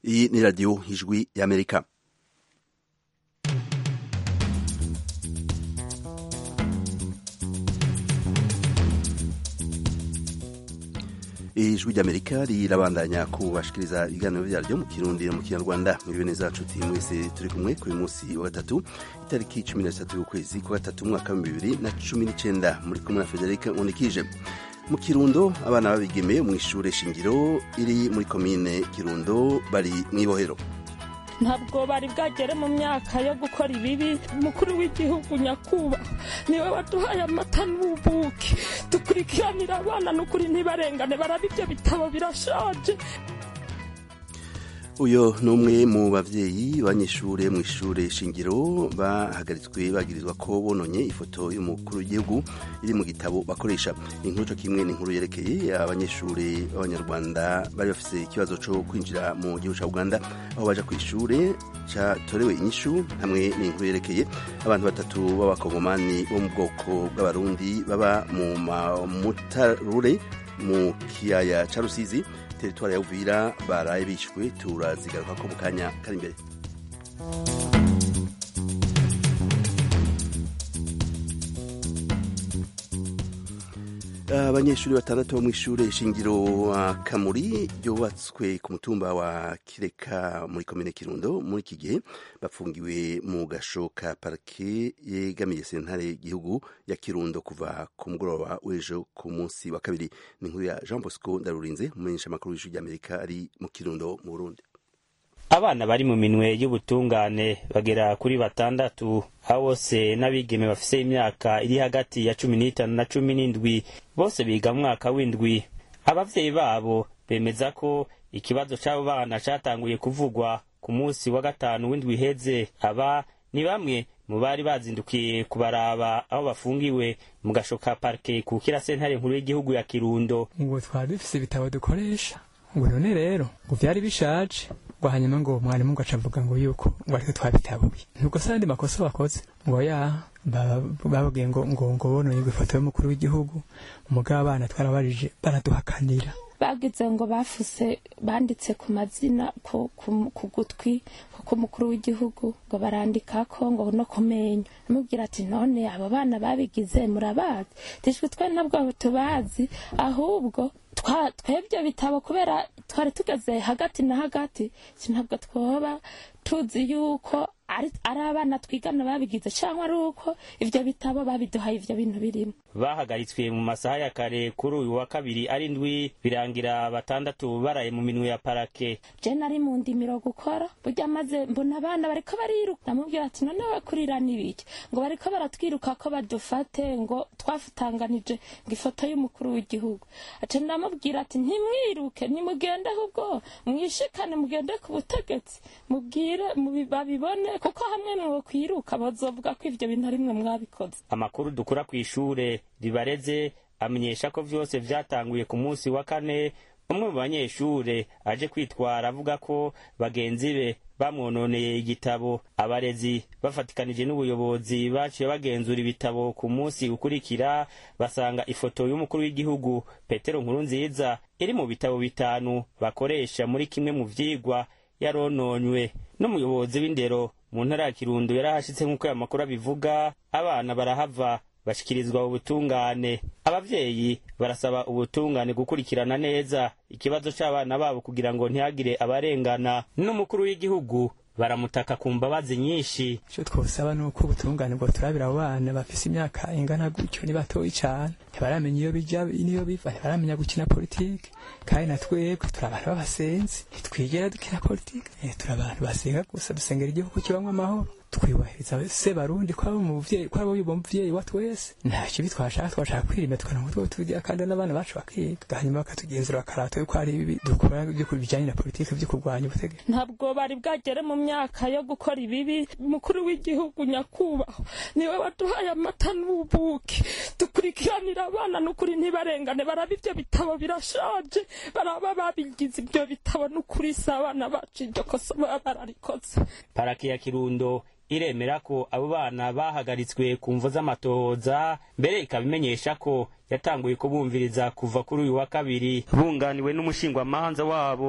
iyi ni radiyo ijwi y'amerika ijwi ry'amerika rirabandanya kubashikiriza ibiganiro byaryo mu kirundi no mu kinyarwanda mwiriwe neza nshuti mwese turi kumwe kuri munsi wa gatatu itariki cumi na zitatu y'ukwezi kwa gatatu umwaka w'ibihumbi bibiri na cumi n'icenda muri kumwe na federike nkundikije mu kirundo abana babigeme mu ishure shingiro iri muri komine kirundo bari mw'ibohero ntabwo bari bwagere mu myaka yo gukora ibibi umukuru w'igihugu nyakubahwa niwe waduhaye amata n'ubuki dukurikiranira abana n'ukuri ntibarengane baraba ibyo bitabo birashaje uyu ni umwe mu bavyeyi b'abanyeshure mu ishure shingiro bahagaritswe bagirizwa ko bononye ifoto y'umukuru w'igihugu iri mu gitabo bakoresha inkuru co kimwe n'inkuru yerekeye abanyeshure b'abanyarwanda bari bafise ikibazo co kwinjira mu gihugu ca uganda aho baja kw'ishure catorewe inyishu hamwe n'inkuru yerekeye abantu batatu b'abakongomani bo mu bwoko bw'abarundi baba mu mutarure mu kiyaya ca rusizi teritwari ya uvira baraye bishwe turazigaruka ko mu kanya kari imbere abanyeshuri batandatu bo mu ishure shingiro kamuri ryubatswe ku mutumba wa kireka muri komine kirundo muri iki gihe bafungiwe mu gasho ka parike yegamiye sentare y'igihugu ya kirundo kuva ku mugoroba w'ejo ku munsi wa kabiri ni inkuru ya jean bosco ndarurinze umumenyesha amakuru w'ijwi ry'amerika ari mu kirundo mu burundi abana bari mu minwe y'ubutungane bagera kuri batandatu aho bose n'abigeme bafise imyaka iri hagati ya cumi n'itanu na cumi n'indwi bose biga mwaka w'indwi abavyeyi babo bemeza ko ikibazo c'abo bana catanguye kuvugwa ku munsi wa gatanu w'indwi iheze aba ni bamwe mu bari bazindukiye kubaraba aho bafungiwe mu gasho ka parike kukira sentare nkuru y'igihugu ya kirundo ngo twari dufise ibitabo dukoresha ngo none rero ngo vyari bishaje ngo hanyuma ngo mwarimu ngo acavuga ngo yuko ngo ariko twabitabuye nubwo se andi makosa bakoze ngo ya bababwiye ngo ngo ngo bonoye ifoto y'umukuru w'igihugu umugabo abana twarabarije baraduhakanira bagize ngo bafuse banditse ku mazina ku gutwi k'umukuru w'igihugu ngo barandikako ngo no kumenyo amubwira ati none abo bana babigize murabazi tishwe twe ntabwo tubazi ahubwo twebwe bitabo kubera twari tugeze hagati na hagati ntabwo twoba tuzi yuko ari abana twigana babigize cyangwa ari uko ibyo bitabo babiduhaye ibyo bintu birimo bahagaritswe mu masaha ya kare kuri uyu wa kabiri ari ndwi birangira batandatu baraye mu minwe ya parake je nari mu ndimiro gukora burya maze mbona abana bariko bariruka namubwira ati none bakurira n'ibiki ngo bariko baratwiruka ko badufate ngo twafutanganije ngo ifoto y'umukuru w'igihugu aca ndamubwira ati ntimwiruke nimugende ahubwo mwishikane mugende ku butegetsi mubwire babibone kuko hamwe mwo kwiruka bazovuga ko ivyo bintu arimwe mwabikoze amakuru dukura kw'ishure ribareze amenyesha ko vyose vyatanguye ku munsi wa kane umwe mu banyeshure aje kwitwara avuga ko bagenzi be bamwononeye igitabo abarezi bafatikanije n'ubuyobozi baciye bagenzura ibitabo ku munsi ukurikira basanga ifoto y'umukuru w'igihugu petero nkuru nziza iri mu bitabo bitanu bakoresha muri kimwe mu vyigwa yarononywe n'umuyobozi w'indero mu ntara ya kirundo yarahashitse nk'uko aya makuru abivuga abana barahava bashikirizwa ubutungane abavyeyi barasaba ubutungane gukurikirana neza ikibazo c'abana babo kugira ngo ntihagire abarengana n'umukuru w'igihugu baramutaka ku mbabazi nyinshi ico twosaba ni uko ubutungane bwo turabira abo bana bafise imyaka ingana gutyo ni batoyi cane ntibaramenya iyo bija niyo biva ntibaramenya gukina politike kandi na twebwe turi abantu b'abasenzi ntitwigera dukina politike turi abantu basenga gusa dusengera igihugu kibamwo amahoro twubahiriza se barundi ko abo muvyeyi ko abo uwo muvyeyi wa twese nta kibi twashaka twashaka kwirinda tukaronka utwo tugira kandi n'abana bacu bakiga hanyuma bakatugenzura bakarata yuko hari ibibi dukora byo bijanye na politike byo kurwanya ubutegetsi ntabwo bari bwagere mu myaka yo gukora ibibi umukuru w'igihugu nyakubahwa niwe waduhaye amata n'ubuki dukurikiranira abana n'ukuri ntibarengane baraba ibyo bitabo birashaje baraba babigize ibyo bitabo n'ukuri si abana bacu iryo kosa baba bararikoze paraki ya kirundo iremera ko abo bana bahagaritswe ku mvo z'amatohoza mbere ikaba imenyesha ko yatanguye kubumviriza kuva kuri uyu wa kabiri bunganiwe n'umushingwamanza wabo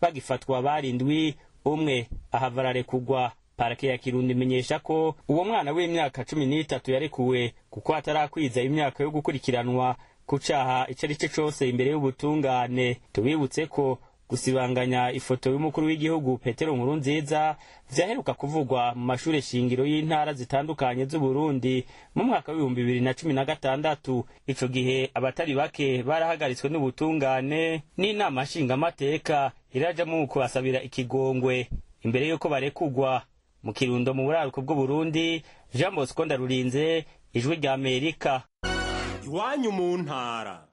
bagifatwa barindwi umwe ahava ararekugwa parake ya kirundo imenyesha ko uwo mwana w'imyaka cumi n'itatu yarekuwe kuko atarakwiza imyaka yo gukurikiranwa ku caha ico ari cyo cose imbere y'ubutungane tubibutse ko gusibanganya ifoto y'umukuru w'igihugu petero nkuru nziza vyaheruka kuvugwa mu mashure shingiro y'intara zitandukanye z'uburundi mu mwaka w'ibihumbi bibiri na cumi na gatandatu ico gihe abatari bake barahagaritswe n'ubutungane n'inama nshingamateka irajamwo mu kubasabira ikigongwe imbere y'uko barekugwa mu kirundo mu buraruko bw'uburundi jean bosco ndarurinze ijwi rya amerika iwanyu mu ntara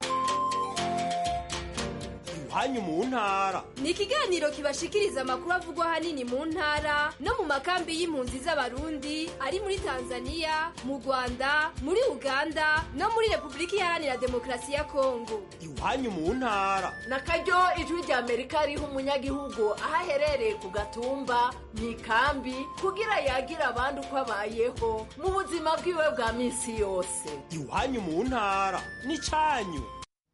iwanyu mu ntara ni ikiganiro kibashikiriza amakuru avugwa ahanini mu ntara no mu makambi y'impunzi z'abarundi ari muri tanzania mu rwanda muri uganda no muri repubulika iharanira demokarasi ya kongo iwanyu mu ntara na karyo ijwi rya amerika riha umunyagihugu aho aherereye ku gatumba mu ikambi kugira yagire abandi uko abayeho mu buzima bwiwe bwa minsi yose iwanyu mu ntara n'icanyu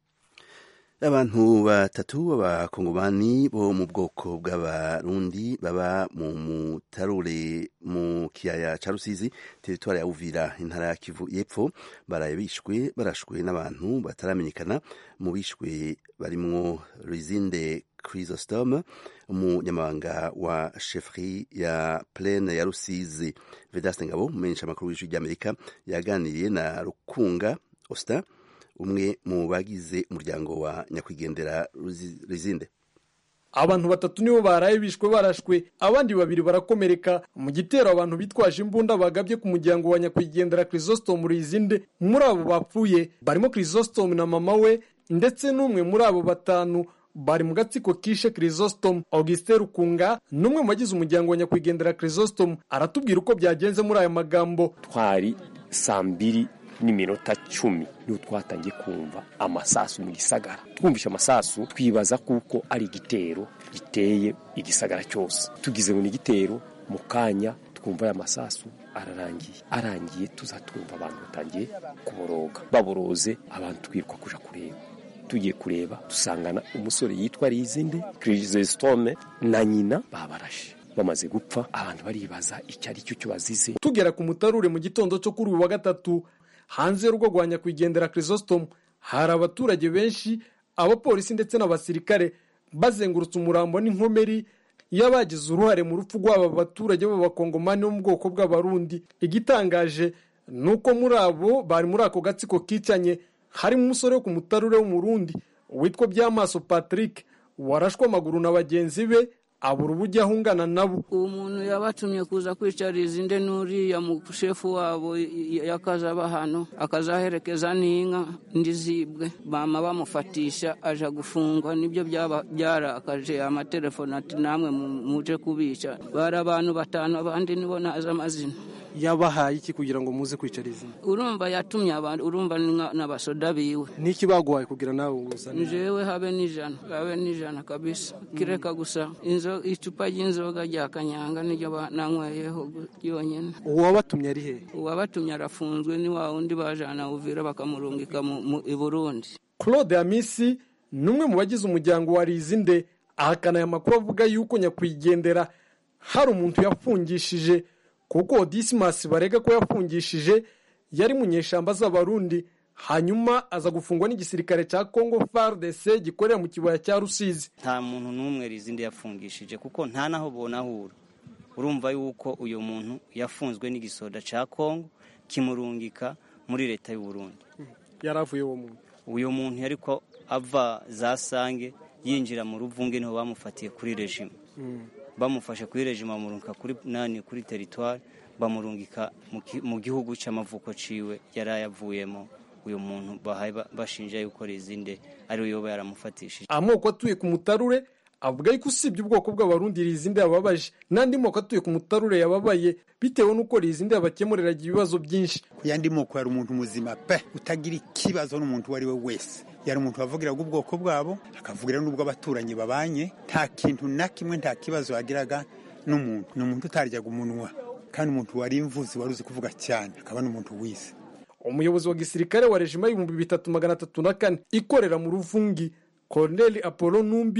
abantu batatu b'abakongomani bo mu bwoko bw'abarundi baba mu mutarure mu kiyaya ca rusizi teritwari ya uvira intara ya kivu y'epfo baraye bishwe barashwe n'abantu bataramenyekana mu bishwe barimwo rizinde chrysostome umunyamabanga wa shefri ya plene ya rusizi vedaste ngabo umumenyesha amakuru w'ijwi ry'amerika yaganiriye na rukunga austin umwe mu bagize umuryango wa nyakwigendera rizinde abantu batatu nibo baraye bishwe barashwe abandi babiri barakomereka mu gitero abantu bitwaje imbunda bagabye ku muryango wa nyakwigendera Chrysostome Rizinde muri abo bapfuye barimo Chrysostome na mama we ndetse n'umwe muri abo batanu bari mu gatsiko kishe Chrysostome Augustin Rukunga n'umwe mu bagize umuryango wa nyakwigendera Chrysostome aratubwira uko byagenze muri aya magambo twari saa mbiri n'iminota cumi niho twatangiye kumva amasasu mu gisagara twumvishe amasasu twibaza kuko ari igitero giteye igisagara cyose tugize ngo ni igitero mu kanya twumva aya masasu ararangiye arangiye tuzatwumva abantu batangiye kuboroga baboroze abantu twiruka kuja kureba tugiye kureba dusangana umusore yitwa rizinde kirisitome na nyina babarashe bamaze gupfa abantu baribaza icyo ari cyo cyo bazize tugera ku mutarure mu gitondo cyo kuri uyu wa gatatu hanze y'urugo rwa nyakwigendera Chrysostome hari abaturage benshi abapolisi ndetse n'abasirikare bazengurutse umurambo n'inkomeri y'abagize uruhare mu rupfu rw'aba baturage b'abakongomani bo mu bwoko bw'abarundi igitangaje ni uko muri abo bari muri ako gatsiko kicanye harimo umusore wo ku mutarure w'umurundi witwa byamaso patrick warashwe amaguru na bagenzi be abura uburyo ahungana nabo uwo muntu yabatumye kuza kwicariza inde n'uriya mushefu wabo yakazaba hano akazaherekeza n'inka ndizibwe bama bamufatisha aja gufungwa nibyo byarakaje amatelefone ati namwe muje kubica bari abantu batanu abandi nibo nazi amazina yabahaye iki kugira ngo muze kwicariza urumva yatumye abantu urumva n'abasoda biwe niki baguhaye kugira nawe uzane jewe habe n'ijana habe n'ijana kabisa kireka gusa inzo icupa ry'inzoga rya kanyanga niryo nanyweyeho ryonyine uwabatumye ari he uwabatumye arafunzwe ni wa wundi bajana uvira bakamurungika i burundi claude amisi ni umwe mu bagize umuryango wa rizinde ahakana aya makuru avuga yuko nyakwigendera hari umuntu yafungishije kuko disimasi barega ko yafungishije yari mu nyeshamba z'abarundi hanyuma aza gufungwa n'igisirikare cya congo fardc gikorera mu kibaya cya rusizi nta muntu n'umwe rizindi yafungishije kuko nta naho bonahura urumva yuko uyu muntu yafunzwe n'igisoda cya congo kimurungika muri leta y'u Burundi yari avuye uwo muntu uyu muntu yari ko ava za sange yinjira mu ruvunge niho bamufatiye kuri rejima bamufashe kuri rejima bamurungika kuri nani kuri teritwari bamurungika mu gihugu cy'amavuko ciwe yari ayavuyemo uyu muntu bahaye bashinja yuko rizinde ari we yoba yaramufatishije amoko atuye ku mutarure avuga yuko usibye ubwoko bw'abarundi rizinde yababaje n'andi moko atuye ku mutarure yababaye bitewe n'uko rizinde yabakemuriraga ibibazo byinshi ku yandi moko yari umuntu muzima pe utagira ikibazo n'umuntu uwo ari we wese yari umuntu wavugiraga ubwoko bwabo akavugira n'ubwo abaturanyi babanye nta kintu na kimwe nta kibazo yagiraga n'umuntu ni umuntu utaryaga umunwa kandi umuntu wari imvuzi wari uzi kuvuga cyane akaba n'umuntu wize umuyobozi wa gisirikare wa rejima y'ibihumbi bitatu magana atatu na kane ikorera mu ruvungi koroneli apolo numbi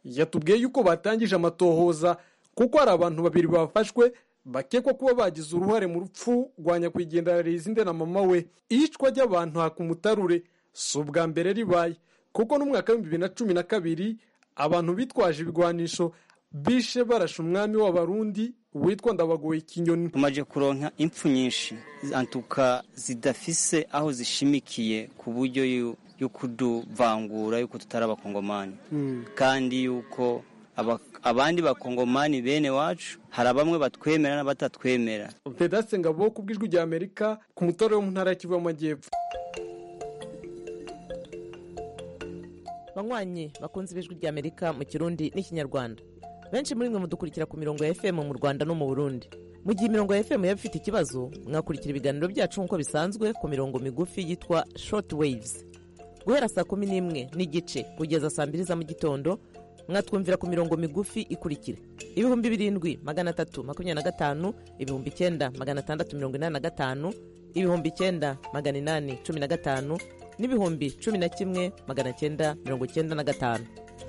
yatubwiye yuko batangije amatohoza kuko hari abantu babiri bafashwe bakekwa kuba bagize uruhare mu rupfu rwa nyakwigendera rizinde na mama we iyicwa ry'abantu hakumutarure si ubwa mbere ribaye kuko n'umwaka w'ibihumbi bibiri na cumi na kabiri abantu bitwaje ibigwanisho bishe barashe umwami w'abarundi witwa ndabagoye ikinyoni tumaze kuronka impfu nyinshi antuka zidafise aho zishimikiye ku buryo yo kuduvangura yuko tutari abakongomani kandi yuko abandi bakongomani bene wacu hari bamwe batwemera n'abatatwemera pedasite ngabo ku bw'ijwi rya amerika ku mutore wo mu ntara ya kivu y'amajyepfo banywanyi bakunze ibijwi rya amerika mu kirundi n'ikinyarwanda benshi muri mwe mudukurikira ku mirongo ya fm mu rwanda no mu burundi mu gihe imirongo ya fm yaba ifite ikibazo mwakurikira ibiganiro byacu nk'uko bisanzwe ku mirongo migufi yitwa short waves guhera saa kumi n'imwe n'igice kugeza saa mbiri za mu gitondo mwatwumvira ku mirongo migufi ikurikira ibihumbi birindwi magana atatu makumyabiri na gatanu ibihumbi icyenda magana atandatu mirongo inani na gatanu ibihumbi icyenda magana inani cumi na gatanu n'ibihumbi cumi na kimwe magana cyenda mirongo icyenda na gatanu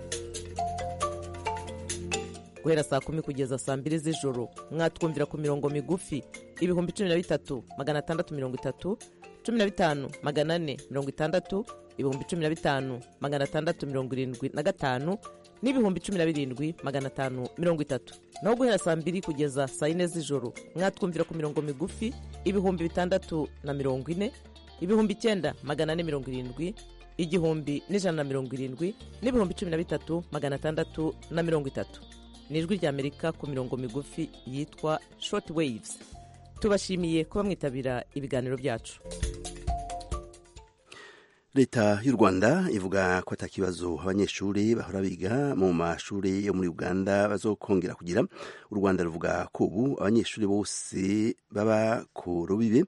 guhera saa kumi kugeza saa mbiri z'ijoro mwatwumvira ku mirongo migufi ibihumbi cumi na bitatu magana atandatu mirongo itatu cumi na bitanu magana ane mirongo itandatu ibihumbi cumi na bitanu magana atandatu mirongo irindwi na gatanu n'ibihumbi cumi na birindwi magana atanu mirongo itatu naho guhera saa mbiri kugeza saa yine z'ijoro mwatwumvira ku mirongo migufi ibihumbi bitandatu na mirongo ine ibihumbi icyenda magana ane mirongo irindwi igihumbi n'ijana na mirongo irindwi n'ibihumbi cumi na bitatu magana atandatu na mirongo itatu ni ijwi ry'amerika ku mirongo migufi yitwa short waves tubashimiye kuba mwitabira ibiganiro byacu leta y'u rwanda ivuga ko atakibazo abanyeshuri bahora biga mu mashuri yo muri uganda bazokongera kugira u rwanda ruvuga ko ubu abanyeshuri bose baba ku rubibe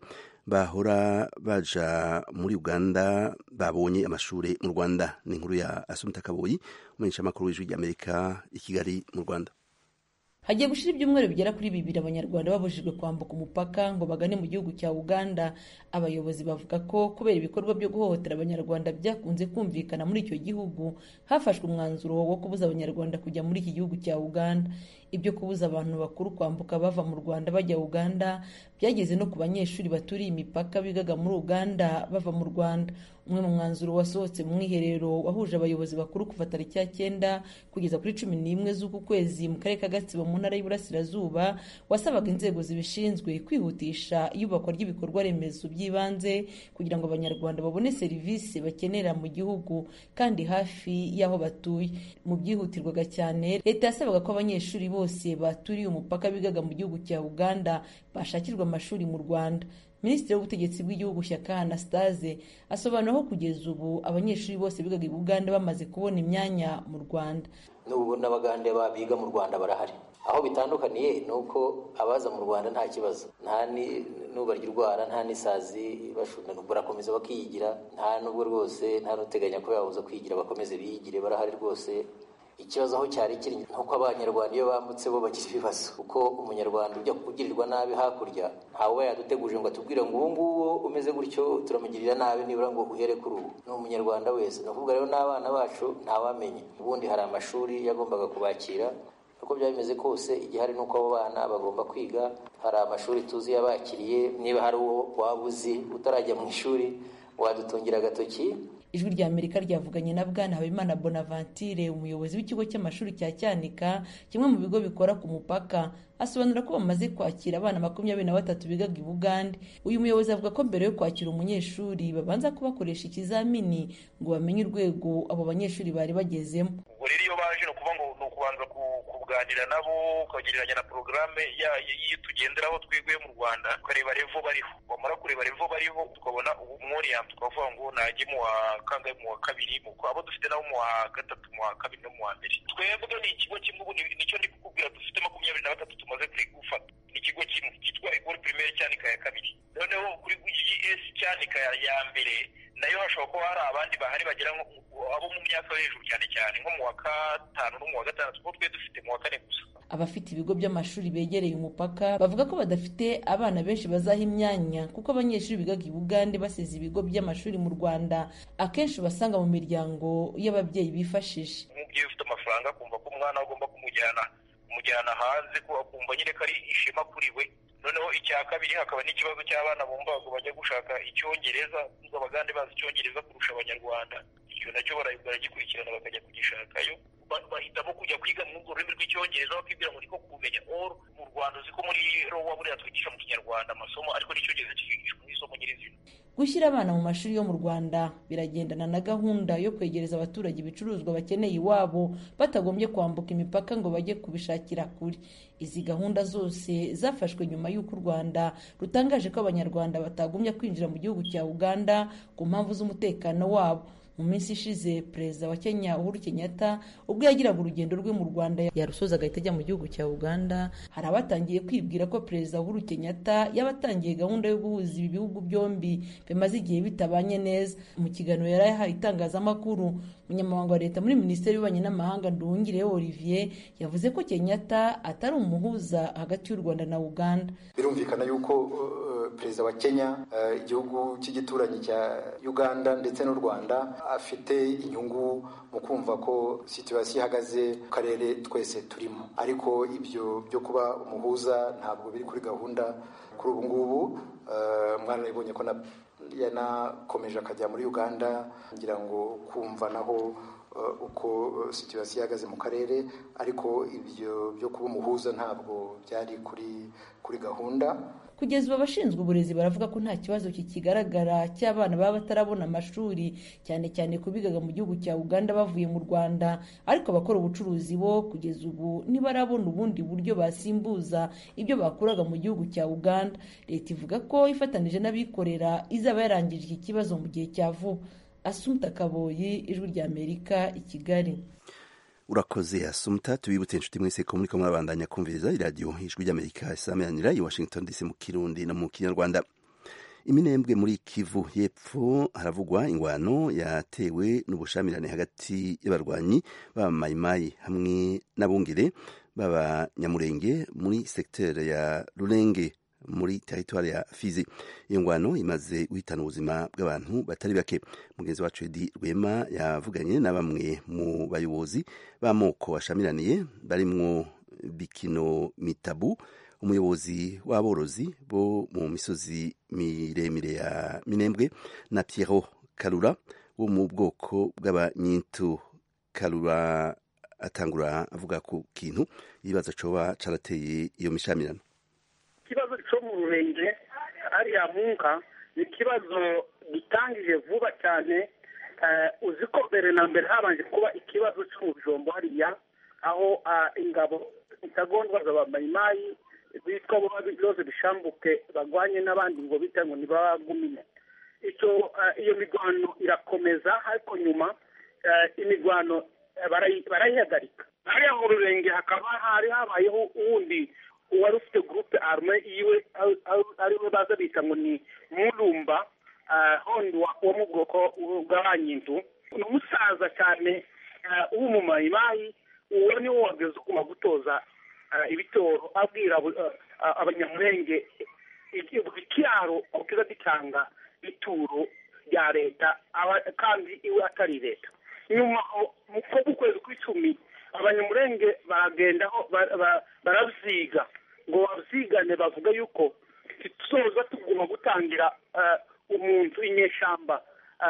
bahora baja muri uganda babonye amashuri mu rwanda ni inkuru ya asumta kaboyi umumenyeshamakuru w'ijwi ry'amerika i kigali mu rwanda hagiye gushira ibyumweru bigera kuri bibiri abanyarwanda babujijwe kwambuka umupaka ngo bagane mu gihugu cya uganda abayobozi bavuga ko kubera ibikorwa byo guhohotera abanyarwanda byakunze kumvikana muri icyo gihugu hafashwe umwanzuro wo kubuza abanyarwanda kujya muri iki gihugu cya uganda ibyo kubuza abantu bakuru kwambuka bava mu rwanda bajya uganda byageze no ku banyeshuri baturiye imipaka bigaga muri uganda bava mu rwanda umwe mu mwanzuro wasohotse mu mwiherero wahuje abayobozi bakuru kuva tariki ya cyenda kugeza kuri cumi n'imwe z'uku kwezi mu karere ka gatsibo mu ntara y'iburasirazuba wasabaga inzego zibishinzwe kwihutisha iyubakwa ry'ibikorwa remezo by'ibanze kugira ngo abanyarwanda babone serivisi bakenera mu gihugu kandi hafi y'aho batuye mu byihutirwaga cyane leta yasabaga ko abanyeshuri bose baturiye umupaka bigaga mu gihugu cya uganda bashakirwa amashuri mu rwanda minisitiri w'ubutegetsi bw'igihugu shyaka anastase asobanura ko kugeza ubu abanyeshuri bose bigaga i buganda bamaze kubona imyanya mu rwanda n'ubu n'abagande biga mu rwanda barahari aho bitandukaniye ni uko abaza mu rwanda nta kibazo nta n'ubarya urwara nta n'isazi bashunda barakomeza bakiyigira nta n'ubwo rwose nta n'uteganya ko yabuza kwigira bakomeze biyigire barahari rwose ikibazo aho cyari kiri nuko abanyarwanda iyo bambutse bo bagira ibibazo kuko umunyarwanda ujya kugirirwa nabi hakurya ntawe uba yaduteguje ngo atubwire ngo ubu ngubu umeze gutyo turamugirira nabi nibura ngo uhere kuri ubu ni umunyarwanda wese ni ukuvuga rero n'abana bacu ntawamenye ubundi hari amashuri yagombaga kubakira uko byaba bimeze kose igihari ni uko abo bana bagomba kwiga hari amashuri tuzi yabakiriye niba hari uwo waba uzi utarajya mu ishuri wadutungira agatoki ijwi rya amerika ryavuganye na bwana habimana bonaventure umuyobozi w'ikigo cy'amashuri cya cyanika kimwe mu bigo bikora ku mupaka asobanura ko bamaze kwakira abana makumyabiri na batatu bigaga i bugande uyu muyobozi avuga ko mbere yo kwakira umunyeshuri babanza kubakoresha ikizamini ngo bamenye urwego abo banyeshuri bari bagezemo ubwo rero iyo baje ni ukuvuga ngo ni ukubanza kuganira nabo ukagereranya na porogaramu y'iyo tugenderaho twebwe mu rwanda tukareba revo bariho wamara kureba revo bariho tukabona umworiya tukavuga ngo najye mu wa kangahe mu wa kabiri abo dufite nabo mu wa gatatu mu wa kabiri no mu wa mbere twebwe ni ikigo kimwe ubu nicyo ndi kukubwira dufite makumyabiri na batatu tumaze gufata ni ikigo kimwe cyitwa egori pirimeri cyanika ya kabiri noneho kuri gs cyanika ya mbere nayo hashobora kuba hari abandi bahari bagera abo mu myaka yo hejuru cyane cyane nko mu wa gatanu no mu wa gatandatu kuko twe dufite mu wa kane gusa abafite ibigo by'amashuri begereye umupaka bavuga ko badafite abana benshi bazaha imyanya kuko abanyeshuri bigaga i bugande basize ibigo by'amashuri mu rwanda akenshi basanga mu miryango y'ababyeyi bifashije umubyeyi ufite amafaranga yivanga akumva ko umwana we agomba kumujyana kumujyana hanze ko akumva nyine ko ari ishema kuri we noneho icya kabiri hakaba n'ikibazo cy'abana bumva ngo bajya gushaka icyongereza ngo abagande bazi icyongereza kurusha abanyarwanda icyo nacyo bara- baragikurikirana bakajya kugishakayo Ba- bahitamo kujya kwiga mu urwo rurimi rw'icyongereza bakibwira ngo niko kumenya or mu rwanda uzi ko muri rowa buriya twigisha mu kinyarwanda amasomo ariko n'icyongereza kigishwa nk'isomo nyirizina gushyira abana mu mashuri yo mu rwanda biragendana na gahunda yo kwegereza abaturage ibicuruzwa bakeneye iwabo batagombye kwambuka imipaka ngo bajye kubishakira kure izi gahunda zose zafashwe nyuma y'uko u rwanda rutangaje ko abanyarwanda batagumya kwinjira mu gihugu cya uganda ku mpamvu z'umutekano wabo mu minsi ishize perezida wa kenya uhuru kenyatta ubwo yagiraga urugendo rwe mu rwanda yarusoza agahita ajya mu gihugu cya uganda hari abatangiye kwibwira ko perezida uhuru kenyatta yaba atangiye gahunda yo guhuza ibi bihugu byombi bimaze igihe bitabanye neza mu kiganiro yari yahaye itangazamakuru umunyamabanga wa leta muri minisiteri y'ububanyi n'amahanga nduhungirehe olivier yavuze ko kenyatta atari umuhuza hagati y'u rwanda na uganda birumvikana yuko uh, perezida wa kenya uh, igihugu cy'igituranyi cya uganda ndetse n'u rwanda afite inyungu mu kumva ko situwasiyo ihagaze mu karere twese turimo ariko ibyo byo kuba umuhuza ntabwo biri kuri gahunda kuri ubu ngubu uh, mwana nabibonye ko na yanakomeje akajya muri uganda ngira ngo kumva naho uh, uko uh, situwasiyo ihagaze mu karere ariko ibyo byo kuba umuhuza ntabwo byari kuri kuri gahunda kugeza ubu abashinzwe uburezi baravuga ko nta kibazo kikigaragara cy'abana baba batarabona amashuri cyane cyane ku bigaga mu gihugu cya uganda bavuye mu rwanda ariko abakora ubucuruzi bo kugeza ubu ntibarabona ubundi buryo basimbuza ibyo bakuraga mu gihugu cya uganda leta ivuga ko ifatanije n'abikorera izaba yarangije iki kibazo mu gihe cya vuba asumta kaboyi ijwi rya amerika i kigali urakoze asumta tubibutse inshuti mwese ko muriko murabandanya kumviriza iradiyo ijwi ry'amerika isameranira i washington dc mu kirundi no mu kinyarwanda iminembwe muri kivu y'epfo haravugwa ingwano yatewe n'ubushamirane hagati y'abarwanyi b'abamayimayi hamwe n'abungere b'abanyamurenge muri sekiteri ya rurenge muri teritwari ya fizi iyo ngwano imaze guhitana ubuzima bw'abantu batari bake mugenzi wacu edi rwema yavuganye na bamwe mu bayobozi b'amoko bashamiraniye barimwo bikino mitabu umuyobozi w'aborozi bo mu misozi miremire ya minembwe na piero karura wo mu bwoko bw'abanyintu karura atangura avuga ku kintu ibibazo coba carateye iyo mishamirano ikibazo cyo mu rurenge ariya munka ni ikibazo gitangije vuba cyane uzi ko mbere na mbere habanje kuba ikibazo cyo mu bijombo hariya aho ingabo intagondwa z'abamayimayi bitwa byose bishambuke bagwanye n'abandi ngo bita ngo ntibagumine icyo iyo mirwano irakomeza ariko nyuma imirwano barayihagarika hariya mu rurenge hakaba hari habayeho uwundi uwari ufite gurupe arume yiwe ariwe baza bita ngo ni murumba hondi wo mu bwoko bw'abanyintu ni umusaza cyane w'umumayimayi uwo ni wo wageze uguma gutoza ibitoro abwira abanyamurenge ikiraro kiza gitanga ituro rya leta kandi iwe atari leta nyuma mu kwezi kw'icumi abanyamurenge baragendaho barabyiga ngo babyigane bavuga yuko tuzoza tugomba gutangira umuntu inyeshyamba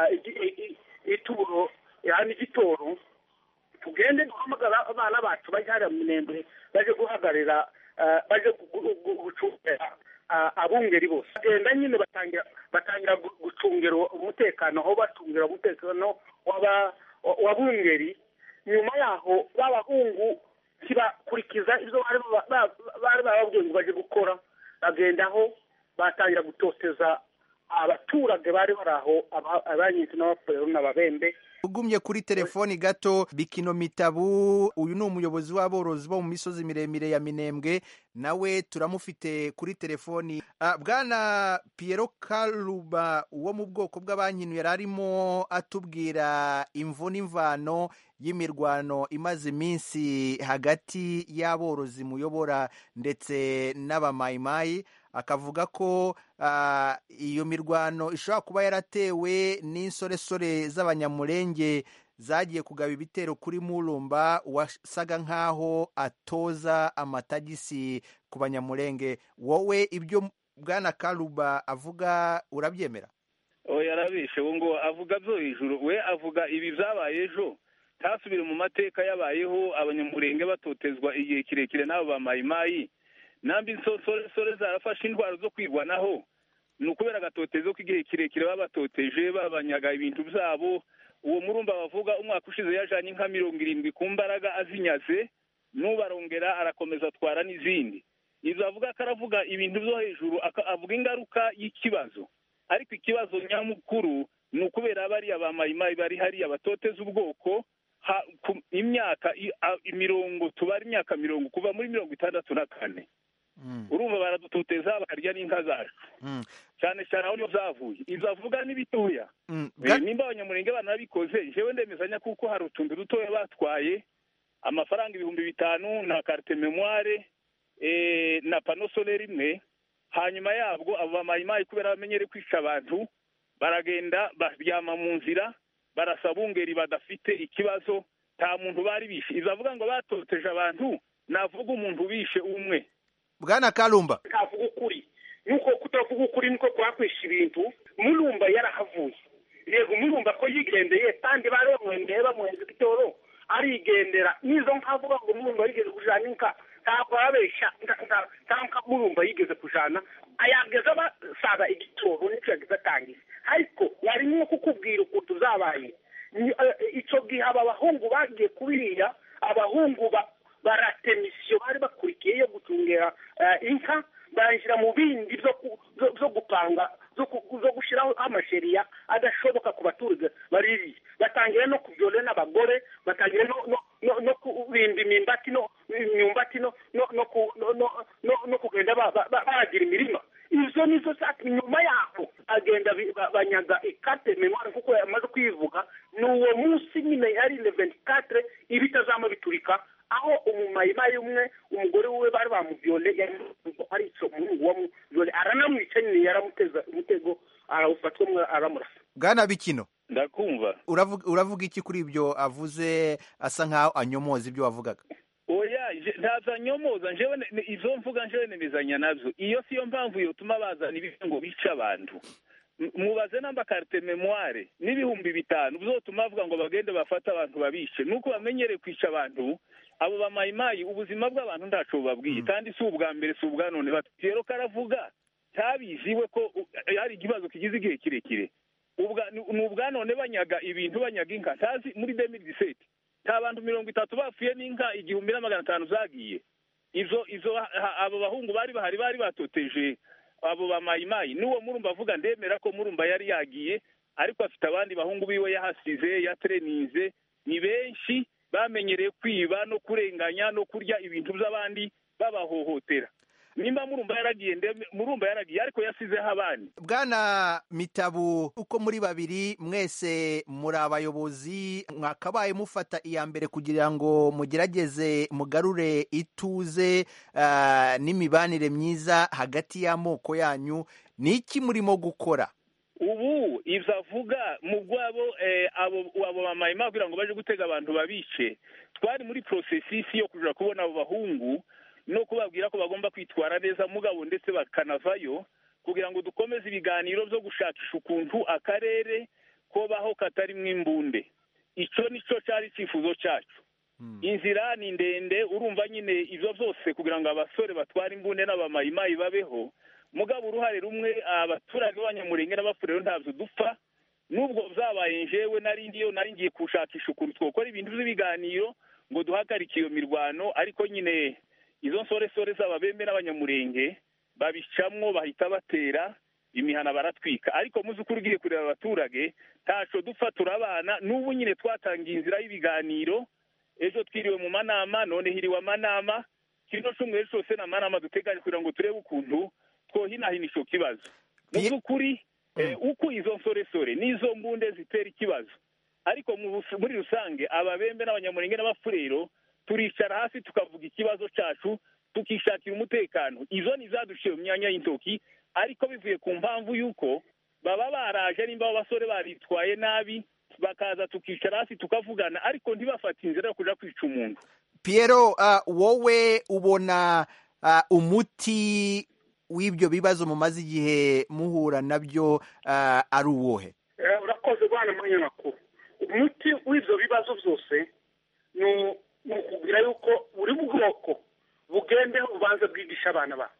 ituro yani igitoro tugende duhamagara abana bacu bajya hariya mu minembwe baje guhagarira baje gucungira abungeri bose bagenda nyine batangira batangira gucungira umutekano aho bacungira umutekano w'abungeri nyuma yaho b'abahungu ntibakurikiza ibyo bari bababwiye ngo baje gukora bagendaho batangira gutoteza abaturage bari bari aho abanyinzi n'abapfurero n'ababembe ugumye kuri telefoni gato bikino mitabu uyu ni umuyobozi w'aborozi bo mu misozi miremire ya minembwe nawe turamufite kuri telefoni bwana Piero karuba wo mu bwoko bw'abankinu yari arimo atubwira imvu n'imvano y'imirwano imaze iminsi hagati y'aborozi muyobora ndetse n'abamayimayi akavuga ko iyo mirwano ishobora kuba yaratewe n'insoresore z'abanyamurenge zagiye kugaba ibitero kuri murumba wasaga nk'aho atoza amatagisi ku banyamurenge wowe ibyo bwana karuba avuga urabyemera oya arabishe ubu ngo avuga byo hejuru we avuga ibi byabaye ejo ntasubire mu mateka yabayeho abanyamurenge batotezwa igihe kirekire n'abo ba mayimayi nambi sore zarafashe indwara zo kwirwanaho ni ukubera agatotezo k'igihe kirekire baba batoteje babanyaga ibintu byabo uwo murumba bavuga umwaka ushize yajanye inka mirongo irindwi ku mbaraga azinyaze n'ubarongera arakomeza atwara n'izindi ibyo avuga ko aravuga ibintu byo hejuru avuga ingaruka y'ikibazo ariko ikibazo nyamukuru ni ukubera bariya ba mayimayi bari hariya batoteza ubwoko imyaka imirongo tubara imyaka mirongo kuva muri mirongo itandatu na kane urumva baradutoteza bakarya n'inka zacu cyane cyane aho niho zavuye ibyo avuga n'ibitoya nimba abanyamurenge banabikoze njyewe ndemezanya kuko hari utuntu dutoya batwaye amafaranga ibihumbi bitanu na karite memoire na pano solere imwe hanyuma yabwo abo bamayimayi kubera bamenyere kwica abantu baragenda baryama mu nzira barasaba ungeri badafite ikibazo nta muntu bari bishe ibyo avuga ngo batoteje abantu navuga umuntu bishe umwe bwana karumba ntavuga ukuri nuko kutavuga ukuri niko kwakwisha ibintu murumba yarahavuye yego murumba ko yigendeye kandi baremwendeye bamuhenze igitoro arigendera nizo nkavuga ngo murumba yigeze kujana inka ntabwo ababeshya nta murumba yigeze kujana ayageze basaga igitoro nicyo yageze atangiza ariko yari nko kukubwira ukuntu zabaye icyo gihe aba bahungu bagiye kubiriya abahungu baratemisiyo bari bakurikiye yo gucungera inka bashyira mu bindi byo gupanga zo gushyiraho amasheriya adashoboka ku baturage baririye batangira no kubyora n'abagore batangira no kubimba imyumbati imyumbati no kugenda baragira imirima izo nizo nyuma yaho agenda banyaga ikate memwari kuko yamaze kuyivuga ni uwo munsi nyine yari leventi katire iba itazama biturika aho umumayimayi umwe umugore we bari bamuvyole ari ico umuhungu wa muvyole aranamwica nyine yaramuteza umutego arawufatwa mwe aramurasa bwana bikino ndakumva uravuga iki kuri ibyo avuze asa nkaho anyomoza ibyo wavugaga oya ntaza nyomoza njewe izo mvuga njewe nemezanya navyo iyo siyo mpamvu yotuma bazana ibintu ngo bice abantu mubaze namba karite memoire n'ibihumbi bitanu bizotuma bavuga ngo bagende bafate abantu babishe nuko bamenyereye kwica abantu abo bamayimayi ubuzima bw'abantu ntaco bubabwiye kandi si ubwa mbere si ubwa none rero karavuga cyabiziwe ko hari ikibazo kigize igihe kirekire ni ubwa none banyaga ibintu banyaga inka ntazi muri demiri diseti nta bantu mirongo itatu bapfuye n'inka igihumbi na magana atanu zagiye izo izo abo bahungu bari bahari bari batoteje abo bamayimayi n'uwo murumba avuga ndemera ko murumba yari yagiye ariko afite abandi bahungu biwe yahasize yatereninze ni benshi bamenyereye kwiba no kurenganya no kurya ibintu by'abandi babahohotera nimba murumba yaragiye murumba yaragiye ariko yasizeho abandi bwana mitabu uko muri babiri mwese muri abayobozi mwakabaye mufata iya mbere kugira ngo mugerageze mugarure ituze n'imibanire myiza hagati y'amoko yanyu ni iki murimo gukora ubu ibyo avuga mu rwabo abo bamayima kugira ngo baje gutega abantu babice twari muri porosesisi yo kujya kubona abo bahungu no kubabwira ko bagomba kwitwara neza mugabo ndetse bakanavayo kugira ngo dukomeze ibiganiro byo gushakisha ukuntu akarere kobaho katarimo imbunde icyo nicyo cyari icyifuzo cyacu inzira ni ndende urumva nyine ibyo byose kugira ngo abasore batware imbunde n'abamayimayi babeho mugabo uruhare rumwe abaturage b'abanyamurenge n'abafurero ntabyo dupfa n'ubwo byabaye njyewe nari ngiyo nari ngiye gushakisha ukuntu twakora ibintu by'ibiganiro ngo duhagarike iyo mirwano ariko nyine izo nsoresore z'ababembe n'abanyamurenge babicamwo bahita batera imihana baratwika ariko muzi uko ugiye kureba abaturage ntaco dupfa turabana n'ubu nyine twatangiye inzira y'ibiganiro ejo twiriwe mu manama none hiriwe amanama kino cyumweru cyose ni amanama duteganya kugira ngo turebe ukuntu twohinahina ico kibazo mu by'ukuri uko izo nsoresore n'izo mbunde zitera ikibazo ariko muri rusange ababembe n'abanyamurenge n'abafurero turicara hasi tukavuga ikibazo cyacu tukishakira umutekano izo ni zaduciye mu myanya y'intoki ariko bivuye ku mpamvu y'uko baba baraje nimba abo basore baritwaye nabi bakaza tukicara hasi tukavugana ariko ntibafate inzira yo kuja kwica umuntu Piero uh, wowe ubona uh, umuti w'ibyo bibazo mumaze igihe muhura nabyo uh, ari uwohe Eh, urakoze bwana munyamakuru umuti w'ibyo bibazo byose ni ni ukubwira yuko buri bwoko bugendeho bubanza bwigisha abana babo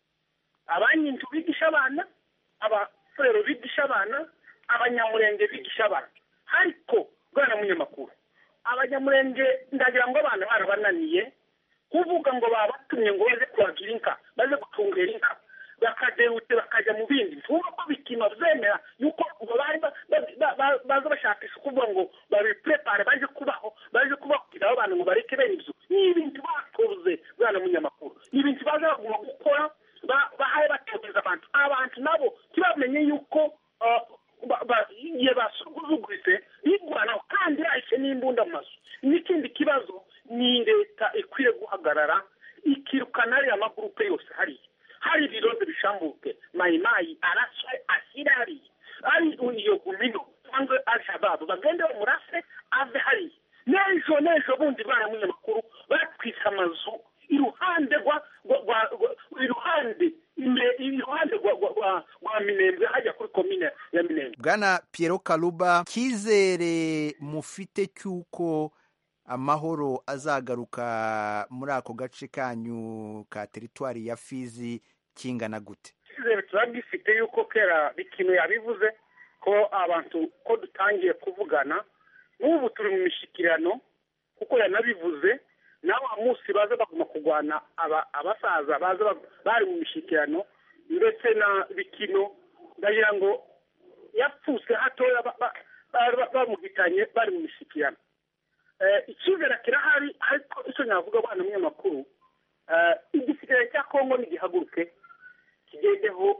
abanyinzu bigisha abana abafurero bigisha abana abanyamurenge bigisha abana ariko bwana munyamakuru abanyamurenge ndagira ngo abana barabananiye kuvuga ngo babatumye ngo baze kuragira inka baze gucungera inka bakadehute bakajya mu bindi vuba ko bituma byemera yuko ngo bari ba- ba- ba- ba- baza bashakisha kuvuga ngo babiprepare baje kubaho baje kubaho kugira abo bantu ngo bareke bene ibyo ni ibintu batoze bwana munyamakuru ni ibintu baza baguma gukora ba- bahaye batoteza abantu abantu nabo ntibamenye yuko ah, ba- ba- igihe basuzuguritse bigwanaho kandi yahise n'imbunda mu mazu n'ikindi kibazo ni leta ikwiye guhagarara ikirukana ariya magurupe yose hariya hari ibirondo bishambuke mayimayi araswe ashyira hariya ari iyo gumino cyangwa alshababu bagende bamurase ave hariya n'ejo n'ejo bundi bana munyamakuru batwise amazu iruhande rwa rwa- rwa- rwa- iruhande imbere iruhande rwa rwa- rwa- rwa minembwe hajya kuri komine ya minembwe bwana Piero Kaluba cyizere mufite cy'uko amahoro azagaruka muri ako gace kanyu ka teritwari ya Fizi kingana gute icyizere tuba gifite yuko kera bikino yabivuze ko abantu ko dutangiye kuvugana n'ubu turi mu mishyikirano kuko yanabivuze nawe wa munsi baza baguma kurwana aba- abasaza baza bag- bari mu mishyikirano ndetse na bikino ndagira ngo yapfuse hatoya ba- ba- ba- ba- bamuhitanye bari mu mishyikirano Eh, icyizere kirahari ariko icyo navuga abana munyamakuru eh, igisirikare cya kongo nigihaguruke kigendeho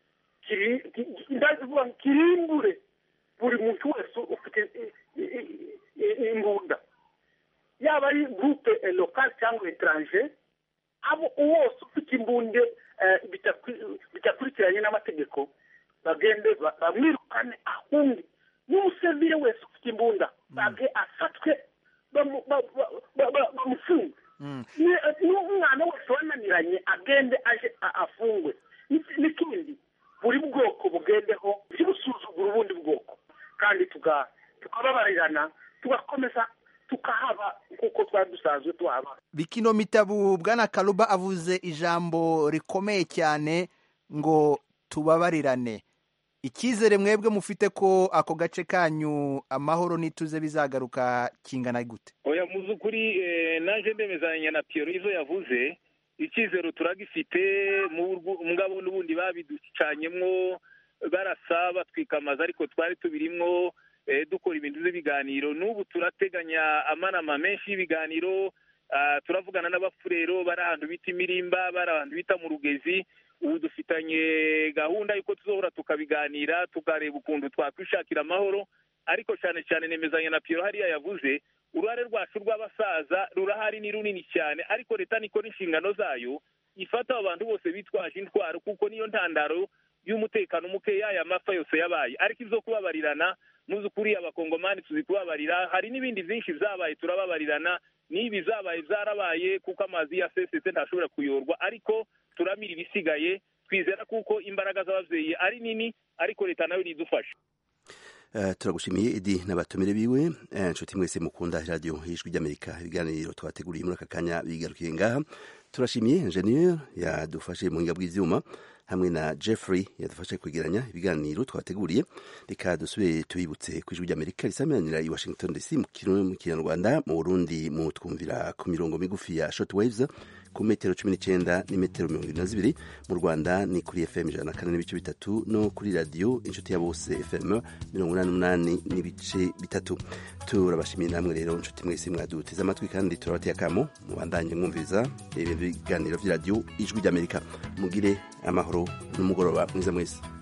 kiri- ki- ki- ndavuga ngo kirimbure buri muntu wese ufite i- i- i- i- imbunda yaba ari gurupe lokal cyangwa etranje abo wose ufite imbunde eh, bitakwi- bitakurikiranye n'amategeko bagende ba- bamwirukane ahunge n'umusivile wese ufite imbunda bage afatwe bamu- ba- ba- ba- ba- bamufunge Ni- n'umwana wese wananiranye agende aje a- afungwe N'iki- n'ikindi buri bwoko bugendeho ntibusuzugure ubundi bwoko kandi tuga- tukababarirana tugakomeza tukahaba nk'uko twari dusanzwe tuhaba bikino mitabu bwana Kaluba avuze ijambo rikomeye cyane ngo tubabarirane icyizere mwebwe mufite ko ako gace kanyu amahoro n'ituze bizagaruka kingana gute oya mu by'ukuri eh, naje ndemezanya na Pierre izo yavuze icyizero turagifite mu buryo- mugabo n'ubundi babiducanyemwo barasa batwika amazu ariko twari tubirimwo eh, dukora ibintu by'ibiganiro n'ubu turateganya amanama menshi y'ibiganiro ah, turavugana n'abafurero bari ahantu bita imirimba bari ahantu bita mu rugezi ubu dufitanye gahunda y'uko tuzohora tukabiganira tukareba ukuntu twakwishakira amahoro ariko cyane cyane nemezanya na Pierre hariya yavuze uruhare rwacu rw'abasaza rurahari ni runini cyane ariko leta nikora inshingano zayo ifata abo bantu bose bitwaje intwaro kuko niyo ntandaro y'umutekano mukeya aya mapfa yose yabaye ariko ibyo kubabarirana muzi ukuri abakongomani tuzi kubabarira hari n'ibindi byinshi byabaye turababarirana n'ibi zabaye byarabaye kuko amazi yasesetse ntashobora kuyorwa ariko turamira ibisigaye twizera kuko imbaraga z'ababyeyi ari nini ariko leta nayo nidufasha Uh, turagushimiye edi n'abatumire biwe Eh, inshuti mwese mukunda radiyo y'ijwi ry'amerika ibiganiro twateguriye muri aka kanya bigarukiye ngaha turashimiye ingenieur yadufashe mu buhinga bw'ivyuma hamwe na jeffrey yadufashe kwegeranya ibiganiro twateguriye reka dusubire tubibutse ku ijwi ry'amerika risamiranira i washington dc mu kirundi mu kinyarwanda mu burundi mu twumvira ku mirongo migufi ya short waves ku metero cumi n'icyenda n'imetero mirongo irindwi na zibiri mu rwanda ni kuri fm ijana na kane n'ibice bitatu no kuri radiyo inshuti ya bose fm mirongo inani n'umunani n'ibice bitatu turabashimiye namwe rero inshuti mwese mwaduteze amatwi kandi turabateye akamo mubandanye mwumviriza ibiganiro by'iradiyo ijwi ry'amerika mugire amahoro n'umugoroba mwiza mwese